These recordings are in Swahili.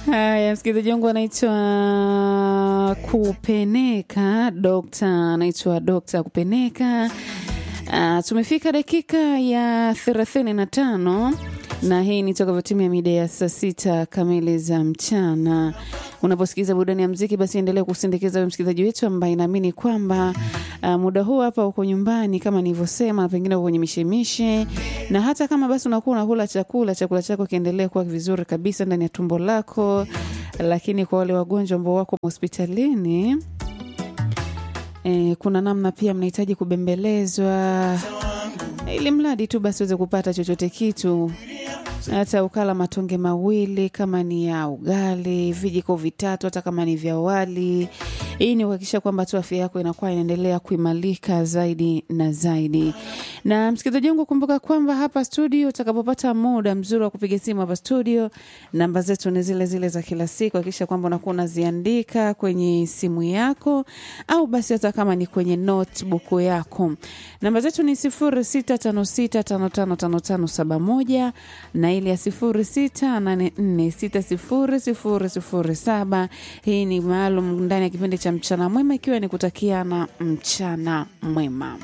Haya, msikilizaji wangu anaitwa Kupeneka, dokta anaitwa Dokta Kupeneka. Uh, tumefika dakika ya thelathini na tano na hii ni toka timu ya mida ya saa sita kamili za mchana. Unaposikiliza burudani ya mziki, basi endelea kusindikiza wewe msikilizaji wetu ambaye naamini kwamba uh, muda huu hapa uko nyumbani kama nilivyosema, pengine uko kwenye mishemishe, na hata kama basi unakuwa unakula chakula, chakula chako kiendelee kuwa vizuri kabisa ndani ya tumbo lako. Lakini kwa wale wagonjwa ambao wako hospitalini E, kuna namna pia mnahitaji kubembelezwa ili mradi tu basi uweze kupata chochote kitu, hata ukala matonge mawili kama ni ya ugali, vijiko vitatu hata kama ni vya wali. Hii ni kuhakikisha kwamba tu afya yako inakuwa inaendelea kuimarika zaidi na zaidi. Na msikilizaji wangu, kumbuka kwamba hapa studio, utakapopata muda mzuri wa kupiga simu hapa studio, namba zetu ni zile zile za kila siku. Hakikisha kwamba unakuwa unaziandika kwenye simu yako au basi hata kama ni kwenye notebook yako. Namba zetu ni sifuri sita tano sita tano tano tano tano saba moja na ile ya sifuri sita nane nne sita sifuri sifuri sifuri saba. Hii ni maalum ndani ya kipindi cha mchana mwema, ikiwa ni kutakiana mchana mwema.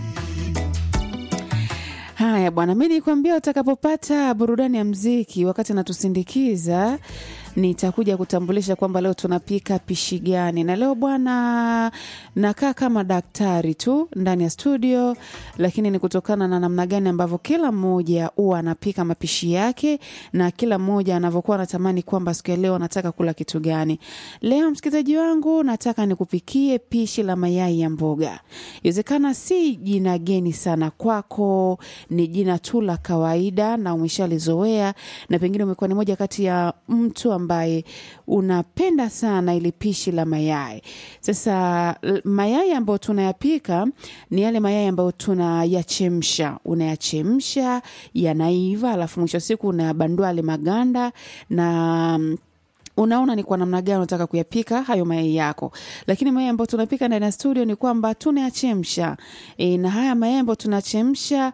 Haya bwana, mi nikuambia utakapopata burudani ya mziki wakati natusindikiza nitakuja kutambulisha kwamba leo tunapika pishi gani, na leo bwana, nakaa kama daktari tu ndani ya studio, lakini ni kutokana na namna gani ambavyo kila mmoja huwa anapika mapishi yake na kila mmoja anavyokuwa anatamani kwamba siku ya leo anataka kula kitu gani. Leo msikilizaji wangu, nataka nikupikie pishi la mayai ya mboga. Iwezekana si jina geni sana kwako, ni jina tu la kawaida na umeshalizoea, na pengine umekuwa ni moja kati ya mtu ambaye unapenda sana ili pishi la mayai. Sasa mayai ambayo tunayapika ni yale mayai ambayo tunayachemsha. Unayachemsha yanaiva, alafu mwisho siku unayabandua yale maganda na unaona ni kwa namna gani unataka kuyapika hayo mayai yako. Lakini mayai ambayo tunapika ndani ya studio ni kwamba tunayachemsha e, na haya mayai ambayo tunachemsha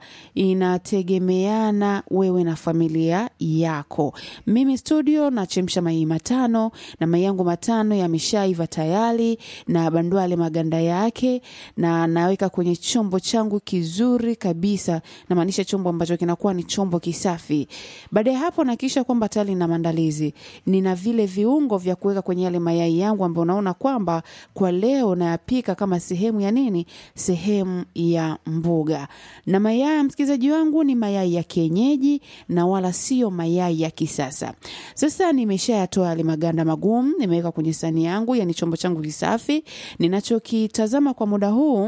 inategemeana wewe na familia yako. Mimi studio nachemsha mayai matano na mayai yangu matano yameshaiva tayari, na bandua yale maganda yake na naweka kwenye chombo changu kizuri kabisa, namaanisha chombo ambacho kinakuwa ni chombo kisafi. Baada ya hapo nahakikisha kwamba tayari na maandalizi, nina vile viungo vya kuweka kwenye yale mayai yangu ambayo unaona kwamba kwa leo nayapika kama sehemu ya nini, sehemu ya mboga. Na mayai msikilizaji wangu ni mayai ya kienyeji na wala sio mayai ya kisasa. Sasa nimeshayatoa yale maganda magumu, nimeweka kwenye sahani yangu, yani chombo changu kisafi. Ninachokitazama kwa muda huu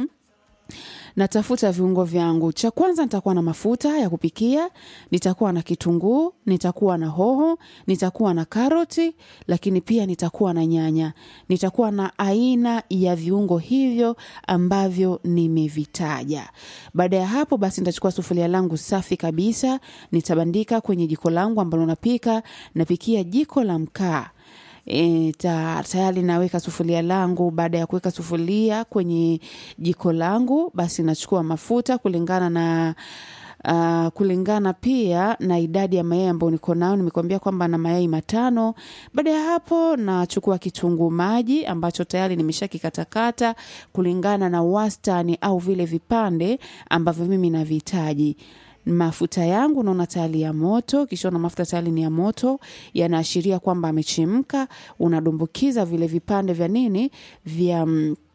natafuta viungo vyangu. Cha kwanza nitakuwa na mafuta ya kupikia, nitakuwa na kitunguu, nitakuwa na hoho, nitakuwa na karoti, lakini pia nitakuwa na nyanya. Nitakuwa na aina ya viungo hivyo ambavyo nimevitaja. Baada ya hapo basi nitachukua sufuria langu safi kabisa, nitabandika kwenye jiko langu ambalo napika, napikia jiko la mkaa. E, ta, tayari naweka sufuria langu. Baada ya kuweka sufuria kwenye jiko langu, basi nachukua mafuta kulingana na Uh, kulingana pia na idadi ya mayai ambayo niko nao. Nimekwambia kwamba na mayai matano. Baada ya hapo, nachukua kitunguu maji ambacho tayari nimeshakikatakata kulingana na wastani au vile vipande ambavyo mimi navihitaji mafuta yangu naona tayari ya moto. Kishaona mafuta tayari ni ya moto, yanaashiria kwamba amechemka. Unadumbukiza vile vipande vya nini vya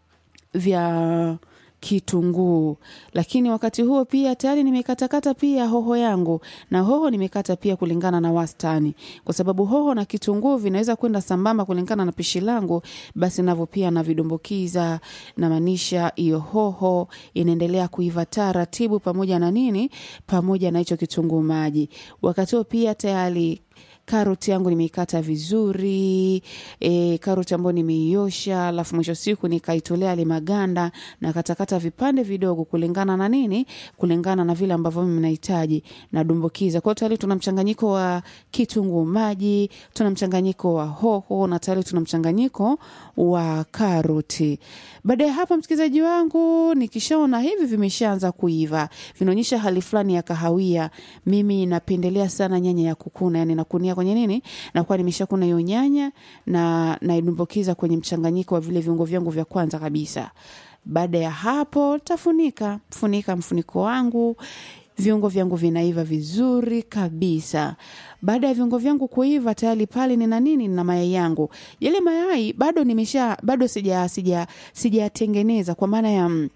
vya kitunguu, lakini wakati huo pia tayari nimekatakata pia hoho yangu, na hoho nimekata pia kulingana na wastani, kwa sababu hoho na kitunguu vinaweza kwenda sambamba kulingana na pishi langu. Basi navyo pia navidumbukiza, namaanisha hiyo hoho inaendelea kuiva taratibu, pamoja na nini, pamoja na hicho kitunguu maji. Wakati huo pia tayari karoti yangu nimeikata vizuri e, karoti ambayo nimeiosha, alafu mwisho siku nikaitolea yale maganda na katakata vipande vidogo kulingana na nini, kulingana na vile ambavyo mimi nahitaji, nadumbukiza. Kwa hiyo tayari tuna mchanganyiko wa kitunguu maji, tuna mchanganyiko wa hoho na tayari tuna mchanganyiko wa karoti. Baada ya hapo, msikilizaji wangu, nikishaona hivi vimeshaanza kuiva, vinaonyesha hali fulani ya kahawia, mimi napendelea sana nyanya ya kukuna, yani nakunia kwenye kwenye nini, nakuwa nimeshakuna hiyo nyanya na naidumbukiza kwenye mchanganyiko wa vile viungo vyangu vya kwanza kabisa. Baada ya hapo tafunika, funika mfuniko wangu viungo vyangu vinaiva vizuri kabisa. Baada ya viungo vyangu kuiva tayari pale nina nini? Nina mayai yangu. Yale mayai bado nimesha bado sija sija sijatengeneza kwa maana ya mm,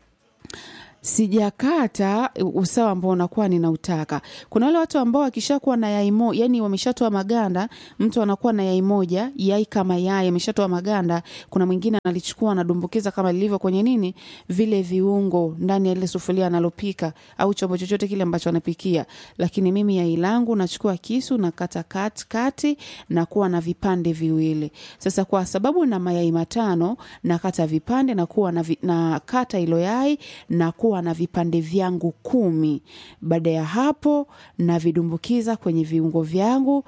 sijakata usawa ambao unakuwa ninautaka. Kuna wale watu ambao wakishakuwa na yai moja, yani wameshatoa maganda, mtu anakuwa na yai moja, yai kama yai ameshatoa maganda, kuna mwingine analichukua anadumbukiza kama lilivyo kwenye nini, vile viungo ndani ya ile sufuria analopika au chombo chochote kile ambacho anapikia. Lakini mimi yai langu nachukua kisu na kata kati kati na kuwa na vipande viwili. Sasa kwa sababu na mayai matano na kata vipande na kuwa na, vi, na kata ilo yai na kuwa na vipande vyangu kumi. Baada ya hapo navidumbukiza kwenye viungo vyangu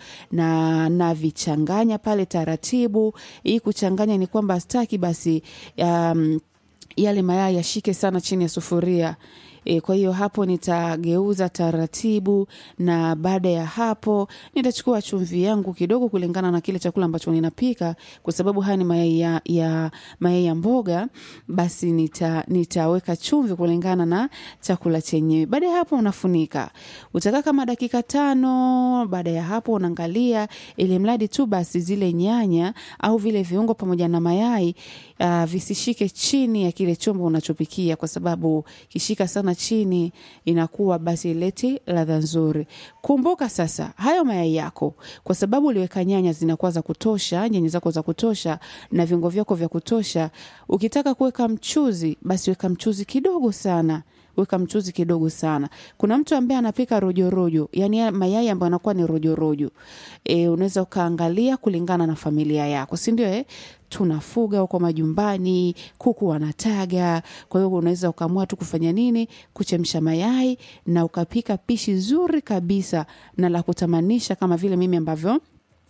na navichanganya pale taratibu. Hii kuchanganya ni kwamba staki basi um, yale mayai yashike sana chini ya sufuria. E, kwa hiyo hapo nitageuza taratibu, na baada ya hapo nitachukua chumvi yangu kidogo kulingana na kile chakula ambacho ninapika, kwa sababu haya ni mayai ya, ya, mayai ya mboga, basi nita, nitaweka chumvi kulingana na chakula chenyewe. Baada ya hapo unafunika, utakaa kama dakika tano. Baada ya hapo unaangalia, ili mradi tu basi zile nyanya au vile viungo pamoja na mayai uh, visishike chini ya kile chombo unachopikia, kwa sababu kishika sana chini inakuwa basi ileti ladha nzuri. Kumbuka sasa hayo mayai yako, kwa sababu uliweka nyanya zinakuwa za kutosha, nyanya zako za kutosha na viungo vyako vya kutosha. Ukitaka kuweka mchuzi, basi weka mchuzi kidogo sana weka mchuzi kidogo sana. Kuna mtu ambaye anapika rojorojo, yani mayai ambayo anakuwa ni rojorojo. E, unaweza ukaangalia kulingana na familia yako, si ndio? Eh, tunafuga huko majumbani, kuku wanataga. Kwa hiyo unaweza ukaamua tu kufanya nini, kuchemsha mayai na ukapika pishi zuri kabisa na la kutamanisha, kama vile mimi ambavyo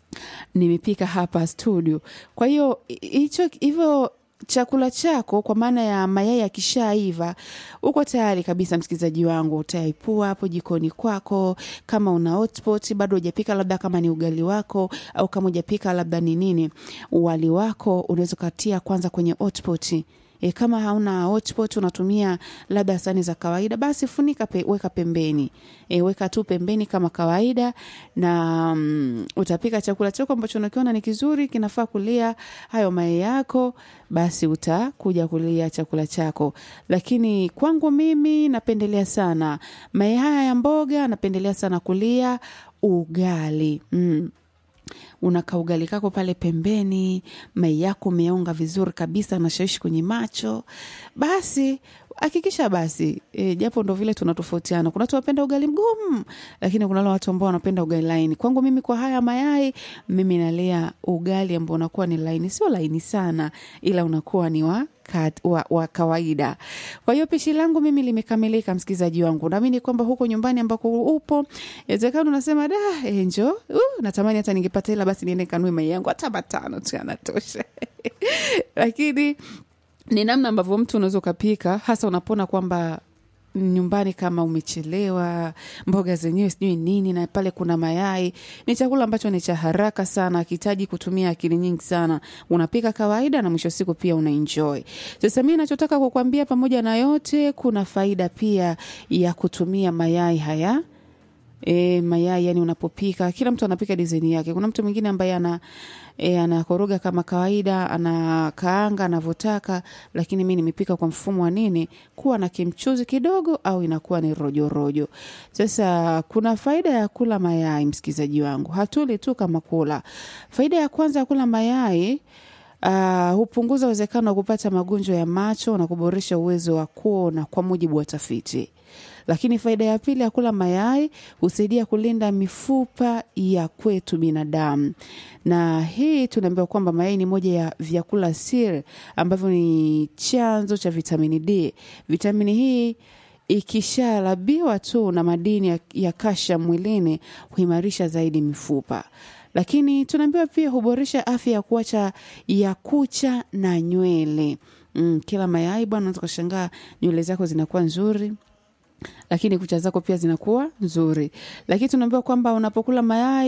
nimepika hapa studio. Kwa hiyo hicho hivyo chakula chako kwa maana ya mayai yakishaiva, uko tayari kabisa, msikilizaji wangu. Utaipua hapo jikoni kwako, kama una hotpot bado hujapika, labda kama ni ugali wako au kama hujapika labda ni nini, wali wako, unaweza ukatia kwanza kwenye hotpot. E, kama hauna hotpot unatumia labda sahani za kawaida, basi funika pe, weka pembeni e, weka tu pembeni kama kawaida, na mm, utapika chakula chako ambacho unakiona ni kizuri, kinafaa kulia hayo mayai yako, basi utakuja kulia chakula chako. Lakini kwangu mimi napendelea sana mayai haya ya mboga, napendelea sana kulia ugali mm unaka ugali kako pale pembeni, mai yako umeonga vizuri kabisa, nashawishi kwenye macho. Basi hakikisha basi e, japo ndo vile tunatofautiana. Kuna watu wanapenda ugali mgumu, lakini kuna wale watu ambao wanapenda ugali laini. Kwangu mimi, kwa haya mayai, mimi nalea ugali ambao unakuwa ni laini, sio laini sana, ila unakuwa ni wa Kat, wa, wa kawaida. Kwa hiyo pishi langu mimi limekamilika, msikilizaji wangu. Naamini kwamba huko nyumbani ambako upo, inawezekana unasema da, enjo uh, natamani hata ningepata hela basi niende kanue mayai yangu hata matano tu yanatosha. Lakini ni namna ambavyo mtu unaweza ukapika, hasa unapona kwamba nyumbani kama umechelewa, mboga zenyewe sijui nini, na pale kuna mayai. Ni chakula ambacho ni cha haraka sana, akihitaji kutumia akili nyingi sana. Unapika kawaida na mwisho siku pia unaenjoy. Sasa mimi nachotaka kukwambia, pamoja na yote, kuna faida pia ya kutumia mayai haya E, mayai yani, unapopika kila mtu anapika dizaini yake. Kuna mtu mwingine ambaye ana e, anakoroga kama kawaida, anakaanga anavyotaka, lakini mi nimepika kwa mfumo wa nini, kuwa na kimchuzi kidogo, au inakuwa ni rojorojo rojo. Sasa kuna faida ya kula mayai, msikilizaji wangu, hatuli tu kama kula. Faida ya kwanza ya kula mayai Uh, hupunguza uwezekano wa kupata magonjwa ya macho na kuboresha uwezo wa kuona kwa mujibu wa tafiti. Lakini faida ya pili ya kula mayai husaidia kulinda mifupa ya kwetu binadamu, na hii tunaambiwa kwamba mayai ni moja ya vyakula siri ambavyo ni chanzo cha vitamini D. Vitamini hii ikishalabiwa tu na madini ya, ya kasha mwilini huimarisha zaidi mifupa lakini tunaambiwa pia huboresha afya ya kuacha ya kucha na nywele. Mm, kila mayai bwana, unaweza kushangaa nywele zako zinakuwa nzuri lakini kucha zako pia zinakuwa nzuri. Lakini tunaambiwa kwamba unapokula mayai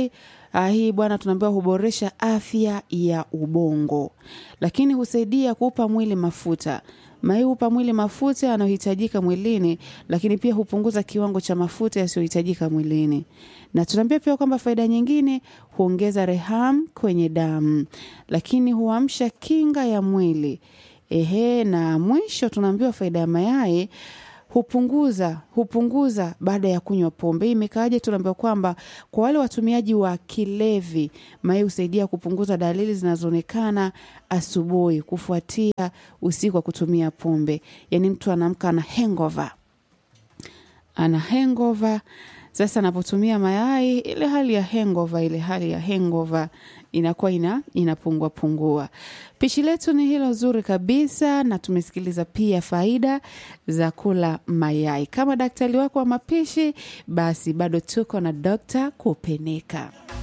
Ah, hii bwana tunaambiwa huboresha afya ya ubongo, lakini husaidia kuupa mwili mafuta. Mayai hupa mwili mafuta yanayohitajika mwilini, lakini pia hupunguza kiwango cha mafuta yasiyohitajika mwilini. Na tunaambia pia kwamba faida nyingine, huongeza reham kwenye damu, lakini huamsha kinga ya mwili. Ehe, na mwisho tunaambiwa faida ya mayai hupunguza hupunguza baada ya kunywa pombe. Hii imekaaje? Tunaambiwa kwamba kwa wale watumiaji wa kilevi, mayai husaidia kupunguza dalili zinazoonekana asubuhi kufuatia usiku wa kutumia pombe. Yaani mtu anaamka ana hangover, ana hangover. Sasa anapotumia mayai, ile hali ya hangover, ile hali ya hangover inakuwa ina inapungua pungua. Pishi letu ni hilo zuri kabisa, na tumesikiliza pia faida za kula mayai. Kama daktari wako wa mapishi, basi bado tuko na Dr. Kupeneka.